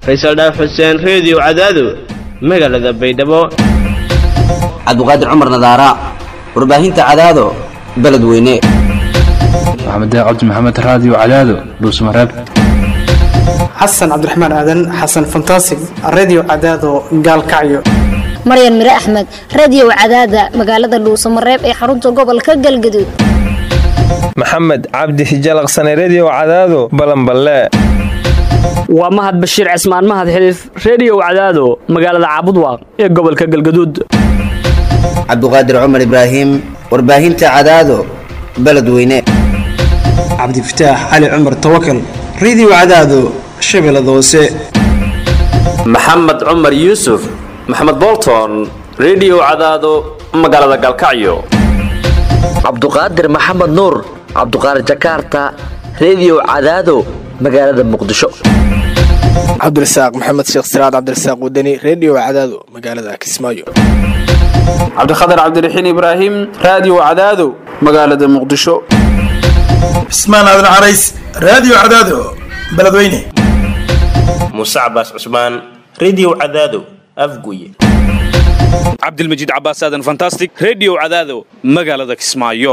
faysal dhaaf xuseen reediyo cadaado magaalada baydhabo cabdiqaadir cumar nadaara warbaahinta cadaado beledweyne maxamed cabdi maxamed raadiyo cadaado dhuusmareeb xasan cabdiraxmaan aadan xasan fantasig redio cadaado gaalkacyo maryan mire axmed radiyow cadaada magaalada dhuusamareeb ee xarunta gobolka galgaduud maxamed cabdi hijalaqsane rediyo cadaado balanballe waa mahad bashiir cismaan mahad xiliif reediyow cadaado magaalada caabudwaaq ee gobolka galgaduud cabdiqaadir cumar ibraahim warbaahinta cadaado beledweyne cabdifataax cali cumar tawakal redio cadaado shabeellada hoose maxamed cumar yuusuf maxamed bolton rediyo cadaado magaalada galkacyo cabduqaadir maxamed nuur cabduqaadir jakaarta rediyo cadaado magaalada muqdisho cabdirasaaq maxamed sheekh siraad cabdirasaaq wadani rediyo cadaado magaalada kismaayo cabdikhatar cabdiraxiin ibraahim raadiyo cadaado magaalada muqdisho cismaan aadan carays raadiyo cadaado beledweyne muuse cabaas cusmaan rediyo cadaado afguye cabdilmajiid cabaas aadan fantastic rediyo cadaado magaalada kismaayo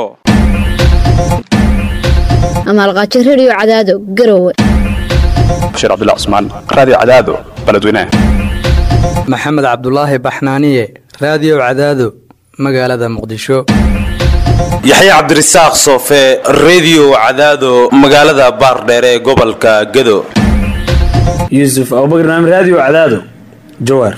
amaalqaajo rediyo cadaado garowe bashiir cabdilla cusmaan raadiyo cadaado beledweyne maxamed cabdulaahi baxnaaniye raadiyo cadaado magaalada muqdisho yaxya cabdirasaaq soofe rediyo cadaado magaalada baardheere ee gobolka gado yuusuf abubakar naam raadiyo cadaado jawaar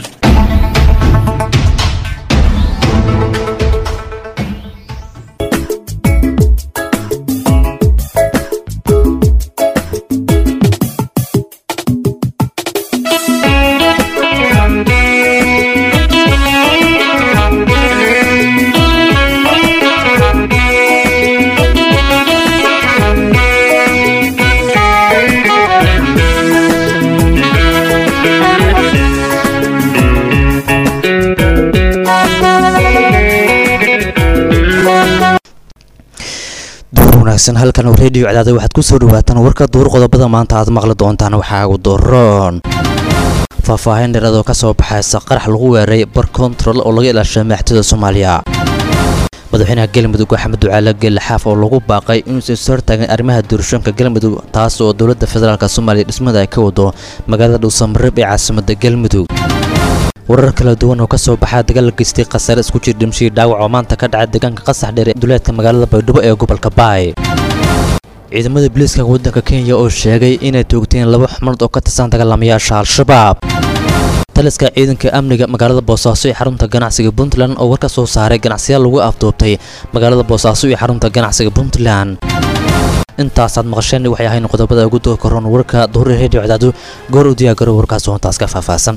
halkan oo rediyo cadaada waxaad ku soo dhawaataan warka duur qodobada maanta aad maqli doontaan waxaa ugu doroon faahfaahin dheeradoo ka soo baxaysa qarax lagu weeray bar kontarol oo laga ilaashay madaxtooyda soomaaliya madaxweynaha galmudug axmed ducaale geelaxaaf oo lagu baaqay inuusan is hortaagan arrimaha doorashooyinka galmudug taas oo dowladda federaalk soomaaliya dhismada ay ka wado magaalada dhuusamareeb ee caasimada galmudug warar kala duwan oo ka soo baxaa dagaal geystay khasaare isku jir dhimshii dhaawac oo maanta ka dhacay deegaanka qasax dheer ee duleedka magaalada baydhabo ee gobolka baay ciidamada booliiska waddanka kenya oo sheegay inay toogteen laba xubnood oo ka tirsan dagaalamayaasha al-shabaab taliska ciidanka amniga magaalada boosaaso ee xarunta ganacsiga puntland oo war ka soo saaray ganacsiyaal lagu afduubtay magaalada boosaaso iyo xarunta ganacsiga puntland intaasaad maqasheen waxay ahayn qodobada ugu doo koron warka duhuri redio cadaado goor u diyaagaro warkaas hoontaas ka faahfaahsan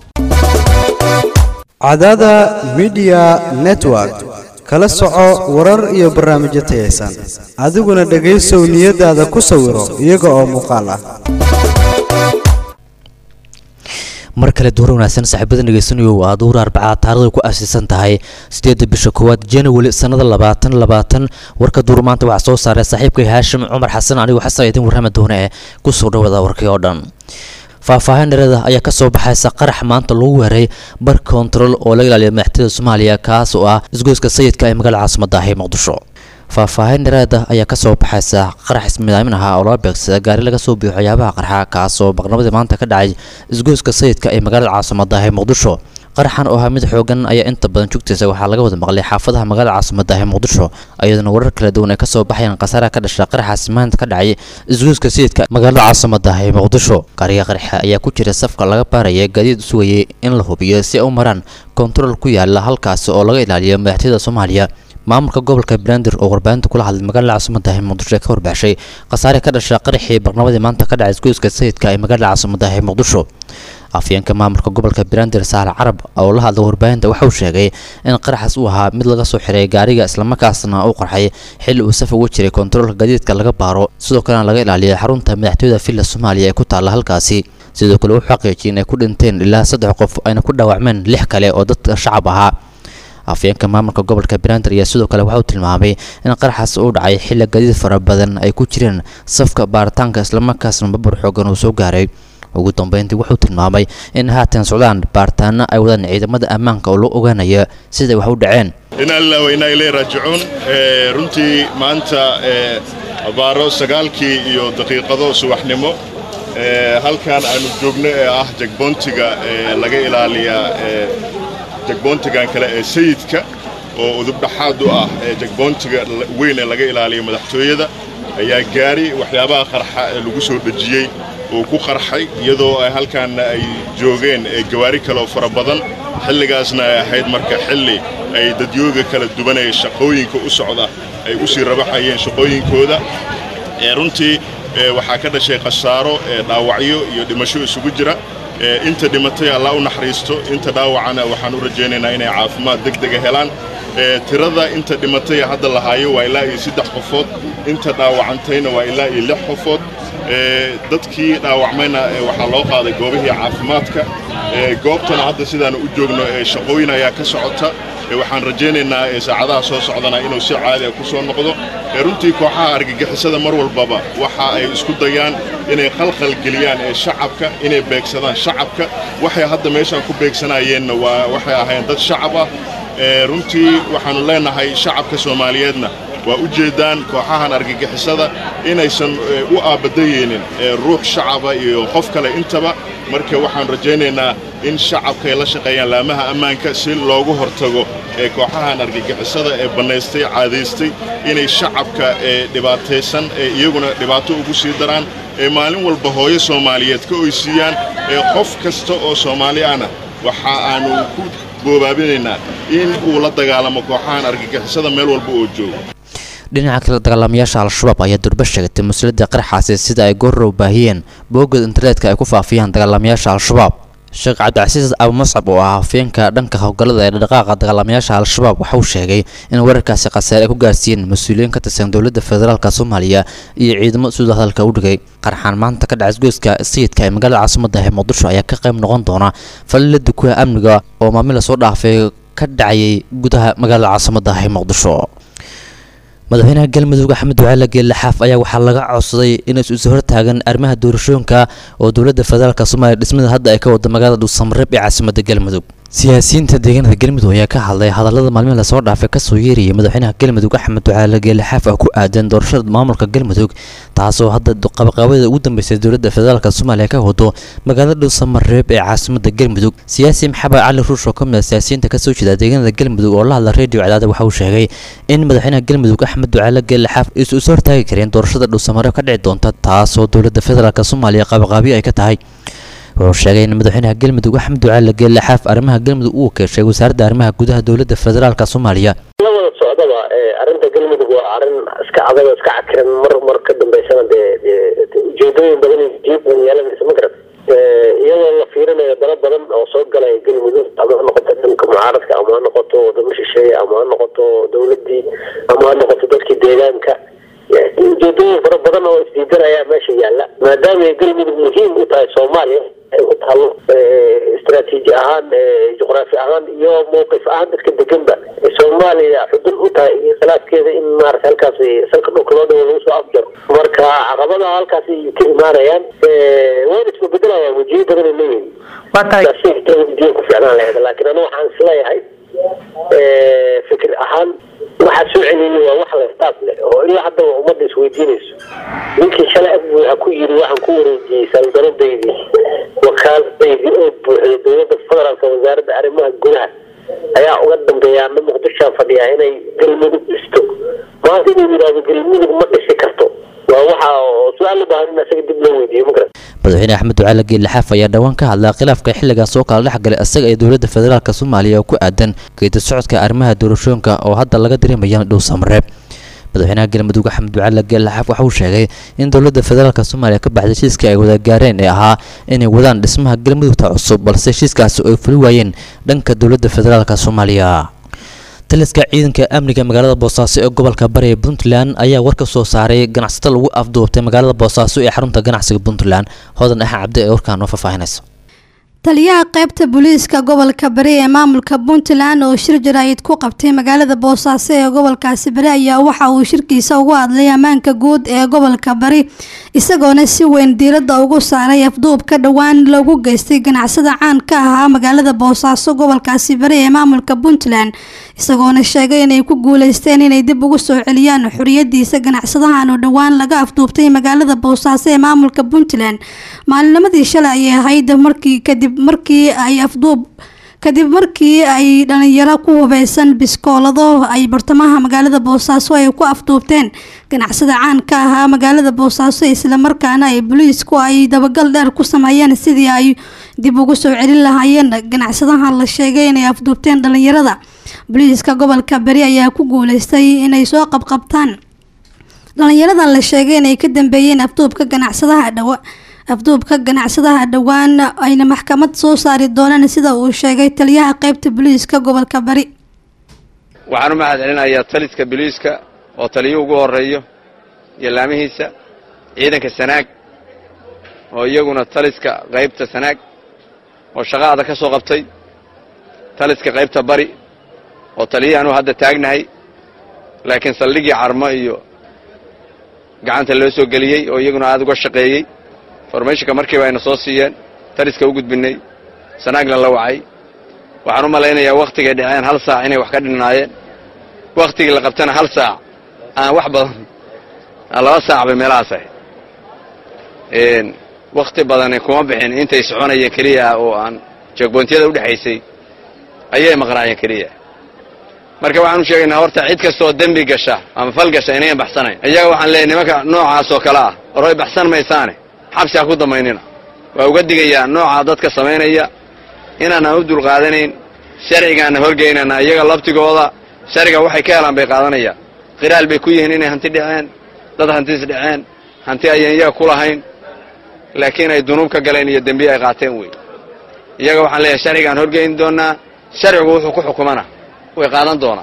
cadaada midiya network kala soco warar iyo barnaamijyo tayaysan adiguna dhegaysow niyadaada ku sawiro iyaga oo muuqaal ah mar kale duur wanaagsan saaxiibada dhegeysanayo waa duur arbacaad taarikhda ku aasiisan tahay sideedda bisha koowaad january sannada labaatan labaatan warka duur maanta waxaa soo saaray saaxiibkay haashim cumar xasan anigu xasan idin warrama doona ee kusoo dhawada warkii oo dhan faahfaahin dheerada ayaa ka soo baxaysa qarax maanta lagu weeray bar kontarol oo laga ilaaliya madaxtooyada soomaaliya kaas oo ah isgoyska sayidka ee magaalada caasimada ah ee muqdisho faahfaahin dheeraada ayaa ka soo baxaysa qarax ismidaamin ahaa oo laga beegsada gaari laga soo biyo waxyaabaha qarxa kaas oo maqnabadii maanta ka dhacay isgoyska sayidka ee magaalada caasimada ah ee muqdisho qaraxan oo ahaa mid xoogan ayaa inta badan jugtaysa waxaa laga wada maqlay xaafadaha magaalada caasimada ah ee muqdisho iyaduna warar kala duwan ay ka soo baxayaan khasaaraha ka dhasha qaraxaasi maanta ka dhacay isgoyska sayidka magaalada caasimada ah ee muqdisho qariga qaraxa ayaa ku jira safka laga baaraya gaadiid sugayay in la hubiyo si ay u maraan kontarool ku yaala halkaasi oo laga ilaaliyo madaxtooyada soomaaliya maamulka gobolka banaadir oo warbaahinta kula hadlay magaalada caasimada ee muqdisho ee ka warbaaxshay khasaare ka dhasha qaraxii barnabadii maanta ka dhacay isgoyska sayidka ee magaalada caasimada ee muqdisho afyeenka maamulka gobolka banaadir saale carab oo la hadlay warbaahinta waxa uu sheegay in qaraxaas uu ahaa mid laga soo xiray gaariga islamarkaasna uu qarxay xilli uu saf uga jiray kontaroolka gaadiidka laga baaro sidoo kalena laga ilaaliyay xarunta madaxtooyada villa soomaaliya ee ku taalla halkaasi sidoo kale wuxuu xaqiijiyay inay ku dhinteen ilaa saddex qof ayna ku dhaawacmeen lix kale oo dadka shacab ahaa afyeenka maamulka gobolka banaadir ayaa sidoo kale waxa uu tilmaamay in qaraxaas uu dhacay xilli gaadiid fara badan ay ku jireen safka baaritaanka islamarkaasna babur xoogan uu soo gaaray ugu dambeyntii wuxuu tilmaamay in haatan socdaan baaritaano ay wadaan ciidamada ammaanka oo loo ogaanaya siday wax u dhaceen inaa lilah wa inaa ilay raajicuun Eh, runtii maanta eh, abaaro sagaalkii iyo daqiiqado subaxnimo eh, halkan aanu joogno ee ah jagboontiga eh, laga ilaaliyaa eh, jagboontigan kale ee sayidka oo udubdhaxaad u ah ee jagboontiga la- weyn ee laga ilaaliyo madaxtooyada ayaa gaari waxyaabaha qarxa ee lagu soo dhejiyey uu ku qarxay iyadoo ay halkaanna ay joogeen ee gawaari kale oo fara badan xilligaasna ay ahayd marka xilli ay dadyooga kala duwan ee shaqooyinka u socda ay u sii rabaxayeen shaqooyinkooda ee runtii ee waxaa ka dhashay khasaaro ee dhaawacyo iyo dhimasho isugu jira ee inta dhimatay allah u naxariisto inta dhaawacana waxaan u rajaynaynaa inay caafimaad degdega helaan ee tirada inta dhimatay hadda la haayo waa ilaa iyo saddex qofood inta dhaawacantayna waa ilaa iyo lix qofood ee dadkii dhaawacmayna ee waxaa loo qaaday goobihii caafimaadka ee goobtana hadda sidaanu u joogno ee shaqooyin ayaa ka socota ee waxaan rajaynaynaa ee saacadaha soo socdana inuu si caadi ah ku soo noqdo ee runtii kooxaha argagixisada mar walbaba waxa ay isku dayaan inay khalkhal geliyaan ee shacabka inay beegsadaan shacabka waxay hadda meeshaan ku beegsanayeenna waa waxay ahayn dad shacab ah ee runtii waxaannu leenahay shacabka soomaaliyeedna waa u jeeddaan kooxahan argagixisada inaysan ee, u aabadayeynin ee, ruux shacaba iyo qof kale intaba marka waxaan rajaynaynaa in shacabka ay la shaqeeyaan laamaha ammaanka si loogu hortago ee kooxahan argagixisada ee bannaystay caadaystay inay shacabka ee dhibaataysan ee iyaguna dhibaato ugu sii daraan ee maalin walba hooyo soomaaliyeed ka oysiiyaan ee qof kasta oo soomaali ahna waxa aanu ku boobaabinaynaa in uu la dagaalamo kooxahan argagixisada meel walba oo joogo dhinaca kale dagaalamayaasha al-shabaab ayaa durba sheegatay mas-uuliyadda qaraxaasi sida ay goorrow baahiyeen boogada internetka ay ku faafiyaan dagaalamayaasha al-shabaab sheekh cabdicasiis abu mascab oo ah hafeenka dhanka howlgallada ee dhaqaaqa dagaalamayaasha al-shabaab waxa uu sheegay in weerarkaasi khasaare ay ku gaarsiiyeen mas-uuliyiin ka tirsan dowladda federaalka soomaaliya iyo ciidamo sida hadalka u dhigay qarxaan maanta ka dhacay isgoyska sayidka ee magaalada caasimadda ee muqdisho ayaa ka qayb noqon doona falilada kuwa amniga oo maamila soo dhaafay ka dhacayay gudaha magaalada caasimadda ee muqdisho madaxweynaha galmudug axmed ducaale geelle xaaf ayaa waxaa laga codsaday inay isu hortaagan arrimaha doorashooyinka oo dowladda federaalk soomaaliya dhismada hadda ay ka wada magaalada dhuusamareeb ee caasimadda galmudug siyaasiyiinta deegaanada galmudug ayaa ka hadlay hadallada maalmihi lasoo dhaafay kasoo yeerayay madaxweynaha galmudug axmed ducaale geelle xaaf oo ku aadan doorashada maamulka galmudug taasoo hadda qabaqaabada ugu dambeysay dowladda federaalk soomaaliya ka wado magaalada dhuusamareeb ee caasimadda galmudug siyaasi maxamed cali ruush oo ka mid ah siyaasiyiinta kasoo jeeda deegaanada galmudug oo la hadla redio cadaada waxa uu sheegay in madaxweynaha galmudug axmed ducaale geelle xaaf isu is hortaagi kareen doorashada dhuusamareeb ka dhici doonta taasoo dowladda federaalk soomaaliya qabaqaabiyo ay ka tahay wuxuu sheegay in madaxweynaha galmudug axmed ducaale geelle xaaf arrimaha galmudug uu keeshay wasaaradda arrimaha gudaha dowladda federaalk soomaaliya la wada socdaba ee arrinta galmudug waa arrin iska adag oo iska cakiran mar mar ka dambeysana dee dee ujeedooyin badan iyo jiib badan yeelanaysa ma garat iyadoo la fiirinayo dalo badan oo soo galay galmudug ama ha noqoto dhanka mucaaradka ama ha noqoto wadamo shisheeye ama ha noqoto dowladii ama ha noqoto dadkii deegaanka ujeedooyin fara badan oo isdiidanaya meesha yaalla maadaama ay galmudug muhiim u tahay soomaaliya ay u taalo istaraatiiji ahaan juqraafi ahaan iyo mowqif ahaan dadka deganba soomaaliya xudun u tahay iyo khilaafkeeda in maarata halkaas salka dhulka loo dhawo lagu soo afjaro marka caqabadaha halkaas ay ka imaanayaan wayna isbabedelayaa wajiyo badan ay leeyihin wajiyo ku ficnaan lahayd laakiin anu waxaan isleeyahay fikir ahaan waxaa soo celiyay waa wax lastaaf leh oo ilaa haddaba ummadda isweydiinayso ninkii shalay af buuxa ku yiri waxaan ku wareejiyey saldanadaydii wakaaladaydii oo buuxday dowladda federaalka wasaaradda arrimaha gudaha ayaa uga dambeeya ama muqdishoa fadhiyaa inay galmudug dhisto maanta inuu yidhahdo galmudug ma dhisi karto waa waxa oo su-aal u baahan in isaga dib loo weydiiyo ma garan madaxweyne axmed ducaale geelle xaaf ayaa dhowaan ka hadlaa khilaafka xilligaas oo kala dhex galay isaga iyo dowladda federaalk soomaaliya oo ku aadan geedi socodka arrimaha doorashooyinka oo hadda laga dareemaya dhuusamareeb madaxweynaha galmudug axmed ducaale geelle xaaf waxa uu sheegay in dowladda federaalk soomaaliya ka baxday heshiiskii ay wada gaareen ee ahaa inay wadaan dhismaha galmudugta cusub balse heshiiskaasi ay fuli waayeen dhanka dowladda federaalk soomaaliya taliska ciidanka amniga magaalada boosaaso ee gobolka bari ee puntland ayaa war ka soo saaray ganacsato lagu afduubtay magaalada boosaaso ee xarunta ganacsiga puntland hodan ah cabdi ee warkaan noo faahfaahinayso taliyaha qaybta booliiska gobolka bari ee maamulka puntland oo shir jaraa'id ku qabtay magaalada boosaaso ee gobolkaasi bari ayaa waxa uu shirkiisa ugu hadlay ammaanka guud ee gobolka bari isagoona si weyn diiradda ugu saaray afduub ka dhowaan lagu geystay ganacsada caan ka ahaa magaalada boosaaso gobolkaasi bari ee maamulka puntland isagoona sheegay inay ku guuleysteen inay dib ugu soo celiyaan xoriyadiisa ganacsadahan oo dhowaan laga afduubtay magaalada boosaaso ee maamulka puntland maalinimadii shalay ayay ahayd markii kadib markii ay afduub kadib markii ay dhalinyaro ku hubeysan biskoolado ay bartamaha magaalada boosaaso ay ku afduubteen ganacsada caan ka ahaa magaalada boosaaso islamarkaana ay booliisku ay dabagal dheer ku sameeyeen sidii ay dib ugu soo celin lahaayeen ganacsadahan la sheegay inay afduubteen dhalinyarada booliiska gobolka beri ayaa ku guuleystay inay soo qabqabtaan dhalinyaradan la sheegay inay ka dambeeyeen afduubka ganacsadaha dhawa afduubka ganacsadaha dhowaan ayna maxkamad soo saari doonaan sida uu sheegay taliyaha qaybta booliiska gobolka bari waxaan u mahad celinayaa taliska booliiska oo taliyo ugu horeeyo iyo laamihiisa ciidanka sanaag oo iyaguna taliska qaybta sanaag oo shaqaada ka soo qabtay taliska qaybta bari oo taliyahaanu hadda taagnahay laakiin saldhigii carmo iyo gacanta loo soo geliyey oo iyaguna aada uga shaqeeyey formationka markiiba ayna soo siiyeen taliska u gudbinay sanaagna la wacay waxaan u malaynayaa wakhtigay dhaceen hal saac inay wax ka dhinnaayeen wakhtigii la qabtana hal saac aan wax badan laba saac bay meelahaas ahayd wakhti badani kuma bixin intay soconayeen keliya oo aan jeegbontiyada u dhexaysay ayay maqnaayeen keliya marka waxaan u sheegaynaa horta cid kastooo dembi gasha ama fal gasha inayan baxsanayn iyaga waxaan leeyahy nimanka noocaas oo kale ah horoy baxsan maysaane xabsi ha ku damaynina waa uga digayaa nooca dadka samaynaya inaanaan u dulqaadanayn sharcigaana horgeynana iyaga laftigooda sharciga waxay ka helaan bay qaadanayaan qiraal bay ku yihiin inay hanti dhaceen dad hantiis dhaceen hanti ayaan iyaga ku lahayn laakiin ay dunuub ka galeen iyo dembiye ay qaateen wey iyaga waxaan leeyahay sharcigaan horgeyn doonaa sharcigu wuxuu ku xukumana way qaadan doonaa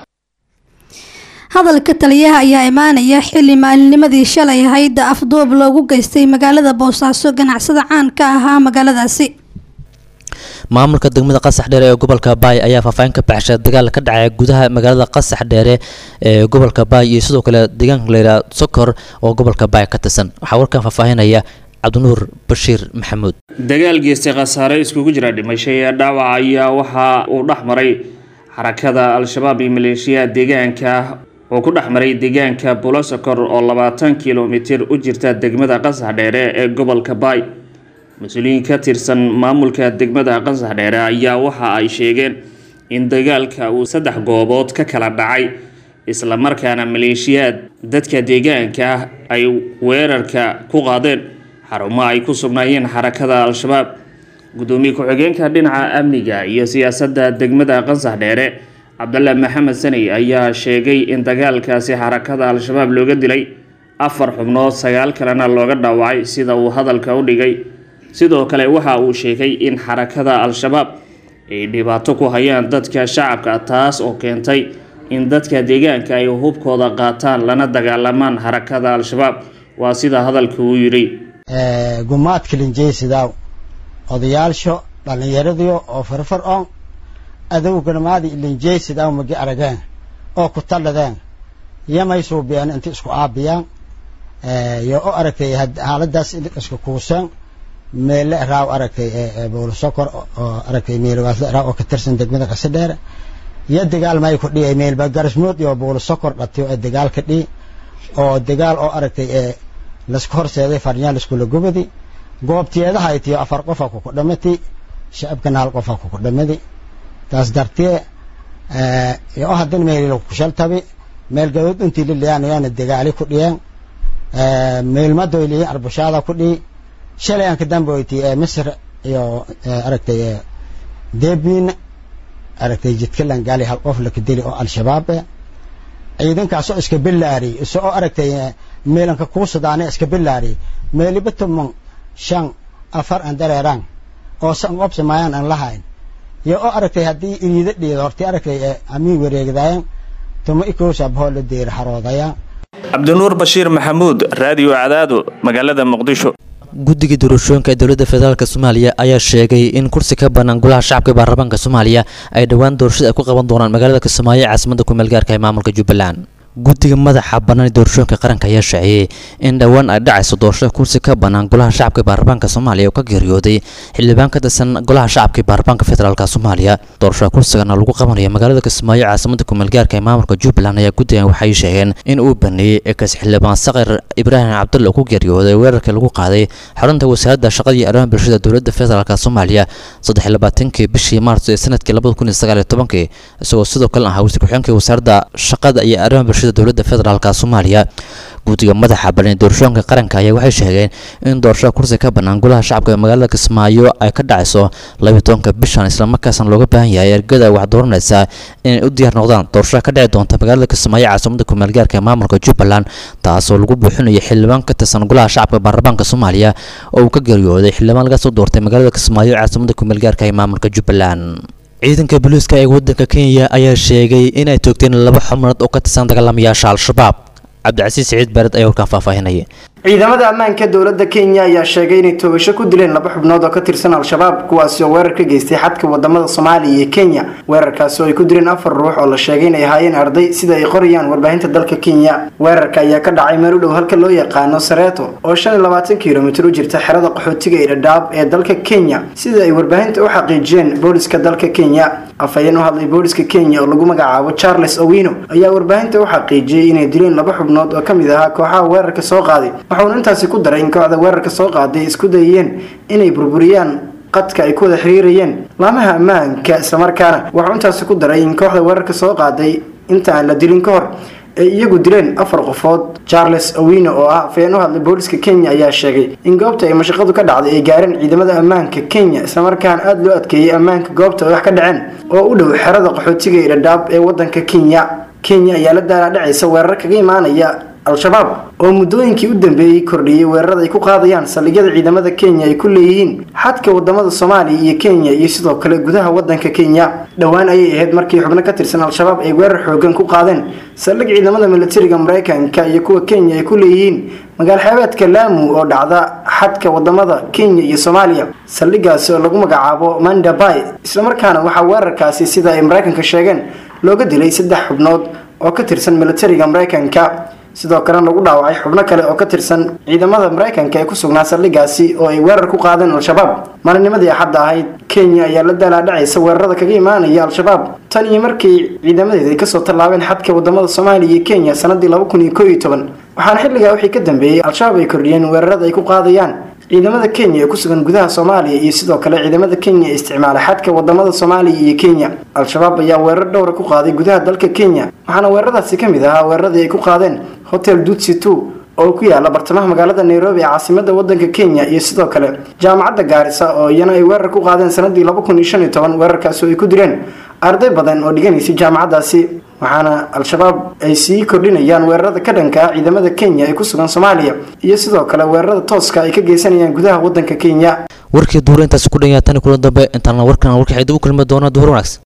hadalka taliyaha ayaa imaanaya xili maalinimadii shalay ahayd afduub loogu geystay magaalada boosaaso ganacsada caan ka ahaa magaaladaasi maamulka degmada qasax dheere ee gobolka baay ayaa faahfaahin ka baxshay dagaal ka dhacay gudaha magaalada qasax dheere ee gobolka baay iyo sidoo kale deegaanka layidhaha sokor oo gobolka baay ka tirsan waxaa warkan faahfaahinaya cabdinuur bashiir maxamuud dagaal geystay khasaare iskugu jira dhimasho ee dhaawac ayaa waxa uu dhex maray xarakada al-shabaab iyo maleeshiyaha deegaanka oo ku dhex maray deegaanka bulosokor oo labaatan kilomitir u jirta degmada qasax dheere ee gobolka baay mas-uuliyiin ka tirsan maamulka degmada qasax dheere ayaa waxa ay sheegeen in dagaalka uu saddex goobood ka kala dhacay islamarkaana maleeshiyaad dadka deegaanka ah ay weerarka ku qaadeen xarumo ay ku sugnaayeen xarakada al-shabaab gudoomiye ku-xigeenka dhinaca amniga iyo siyaasadda degmada qasax dheere cabdalla maxamed saney ayaa sheegay in dagaalkaasi xarakada al-shabaab looga dilay afar xubnood sagaal kalena looga dhaawacay sida uu hadalka u dhigay sidoo kale waxa uu sheegay in xarakada al-shabaab ay dhibaato ku hayaan dadka shacabka taas oo keentay in dadka deegaanka ay hubkooda qaataan lana dagaalamaan xarakada al-shabaab waa sida hadalka uu yidhi gumaadka linjeysidaw odayaalsho dhallinyaradiyo oo farfar on adowganamaadi linjeysidaw magi arageen oo ku talladeen yamay suubiyeen inta isku aabiyaan yo o aragtay xaaladaas isku kuuseen meelle raaw aragtay bowlasokor oo aragtay meelwaasle raaw oo ka tirsan degmada qase dheere iyo dagaal may ku dhi'i meelba garasmood iyo bowlasokor dhatiyo ee dagaal ka dhi'i oo dagaal oo aragtay laisku horseeday farnyaan laiskula gubadi goobtiyeedaha ay tiyo afar qofa kuku dhamati shacabkana hal qofa kuku dhamadi taas dartee yo haddana meelila kushaltabi meel gadood intii liliyaanayaana dagaali ku dhiyeen meelmadoyliya arbushaada ku dhihi shalay aan ka damboyti misr iyo aragtay debiin aragtay jidkalan gaali hal qof laka dili oo al-shabaab eh ciidankaasoo iska bilaari isoo aragtay meelanka kuusadaane iska bilaari meeliba tuman shan afar aan dareeraan oo san qobsi maayaan aan lahayn yo oo aragtay haddii iriida dhiida hortii aragtay amiin wareegdaayan tuma ikoosa bahoo la deeri xaroodayaan cabdinuur bashiir maxamuud raadiyo cadaado magaalada muqdisho guddiga doorashooyinka ee dowladda federaalk soomaaliya ayaa sheegay in kursi ka bannaan golaha shacabka ee baarlamaanka soomaaliya ay dhowaan doorashada ay ku qaban doonaan magaalada kismaayo ee caasimadda kumeel gaarka ee maamulka jubbaland guddiga madaxa bannaan ee doorashooyinka qaranka ayaa sheeciyey in dhowaan ay dhacayso doorashada kursi ka bannaan golaha shacabka ee baarlamaanka soomaaliya oo ka geeriyooday xildhibaan ka tirsan golaha shacabka ee baarlamaanka federaalk soomaaliya doorashada kursigana lagu qabanaya magaalada kismaayo caasimada kumeelgaarka ee maamulka jubbaland ayaa guddigan waxay sheegeen in uu baneeyey ekas xildhibaan sakir ibraahim cabdulle oo ku geeriyooday weerarkii lagu qaaday xarunta wasaaradda shaqada iyo arrimaha bulshada dowladda federaalk soomaaliya saddex iyo labaatankii bishii maarso ee sanadkii labada kun iyo sagaal iyo tobankii isagoo sidoo kale ahaa wasiir ku-xigeenka wasaaradda shaqada iyo arrimaha bulshada dowladda federaalk soomaaliya guddiga madaxa bannaan doorashooyinka qaranka ayaa waxay sheegeen in doorashada kursi ka bannaan golaha shacabka ee magaalada kismaayo ay ka dhacayso labiyo tobanka bishan islamarkaasna looga baahan yahay ergada wax dooranaysa inay u diyaar noqdaan doorashada ka dhici doonta magaalada kismaayo caasimada kumeelgaarka ee maamulka jubbaland taasoo lagu buuxinayo xildhibaan ka tirsan golaha shacabka baarlamaanka soomaaliya oo uu ka geeriyooday xildhibaan laga soo doortay magaalada kismaayo caasimada kumeelgaarka ee maamulka jubbaland ciidanka booliiska ee waddanka kenya ayaa sheegay in ay toogteen laba xubnood oo ka tirsan dagaalamayaasha al-shabaab cabdicasiis siciid baared ayaa warkaan faahfaahinaya ciidamada ammaanka dowladda kenya ayaa sheegay inay toogasho ku dileen laba xubnood oo ka tirsan al-shabaab kuwaasi oo weerar ka geystay xadka wadamada soomaaliya iyo kenya weerarkaasi oo ay ku dileen afar ruux oo la sheegay inay ahaayeen arday sida ay qorayaan warbaahinta dalka kenya weerarka ayaa ka dhacay meel u dhow halka loo yaqaano sareeto oo shan iyo labaatan kilomitir u jirta xerada qaxootiga ee dhadhaab ee dalka kenya sida ay warbaahinta u xaqiijiyeen booliska dalka kenya afhayeen u hadlay booliska kenya oo lagu magacaabo charles owino ayaa warbaahinta u xaqiijiyey inay dileen laba xubnood oo ka mid ahaa kooxaha weerarka soo qaaday waxauna intaasi ku daray in kooxda weerarka soo qaaday ay isku dayeen inay burburiyaan qadka ay ku wada xiriirayeen laamaha ammaanka islamarkaana waxuu intaasi ku daray in kooxda weerarka soo qaaday inta aan la dilin ka hor ay iyagu dileen afar qofood charles owino oo ah afhayeen u hadlay booliska kenya ayaa sheegay in goobta ay mashaqadu ka dhacday ay gaareen ciidamada ammaanka kenya islamarkaana aada loo adkeeyey ammaanka goobta ay wax ka dhaceen oo u dhow xerada qaxootiga ee dhadhaab ee wadanka kenya kenya ayaa la daalaadhacaysa weerar kaga imaanaya al-shabaab oo muddooyinkii u dambeeyey kordhiyey weerarada ay ku qaadayaan saldhigyada ciidamada kenya ay ku leeyihiin xadka wadamada soomaaliya iyo kenya iyo sidoo kale gudaha wadanka kenya dhowaan ayay ahayd markii xubno ka tirsan al-shabaab ay weerar xoogan ku qaadeen saldhig ciidamada militariga mareykanka iyo kuwa kenya ay ku leeyihiin magaal xeebeedka laamu oo dhacda xadka wadamada kenya iyo soomaaliya saldhigaasi oo lagu magacaabo mandabay islamarkaana waxaa weerarkaasi sida ay mareykanka sheegeen looga dilay saddex xubnood oo ka tirsan militariga mareykanka sidoo kalena lagu dhaawacay xubno kale oo ka tirsan ciidamada mareykanka ee ku sugnaa saldhigaasi oo ay weerar ku qaadeen al-shabaab maalinimadii axadda ahayd kenya ayaa la daalaadhacaysa weerarada kaga imaanaya al-shabaab tan iyo markii ciidamadeeda ay kasoo tallaabeen xadka wadamada soomaaliya iyo kenya sanadii laba kun iyo koo iyo toban waxaana xilligaa wixii ka dambeeyey al-shabaab ay kordhiyeen weerarada ay ku qaadayaan ciidamada kenya ee ku sugan gudaha soomaaliya iyo sidoo kale ciidamada kenya ee isticmaala xadka wadamada soomaaliya iyo kenya al-shabaab ayaa weerar dhowra ku qaaday gudaha dalka kenya waxaana weeraradaasi ka mid ahaa weeraradii ay ku qaadeen hotel dutsi two oo ku yaala bartamaha magaalada nairobi ee caasimada wadanka kenya iyo sidoo kale jaamacadda gaarisa oo iyana ay weerar ku qaadeen sanadii laba kun iyo shan iyo toban weerarkaasi oo ay ku direen arday badan oo dhiganaysay jaamacaddaasi waxaana al-shabaab ay sii kordhinayaan weerarada ka dhanka ah ciidamada kenya ee ku sugan soomaaliya iyo sidoo kale weerarada tooska ay ka geysanayaan gudaha wadanka kenya warkii duura intaasi ku dhan yahay tani kulan dambe intaana warkan warka xidda u kulmi doona duhur wanaagsan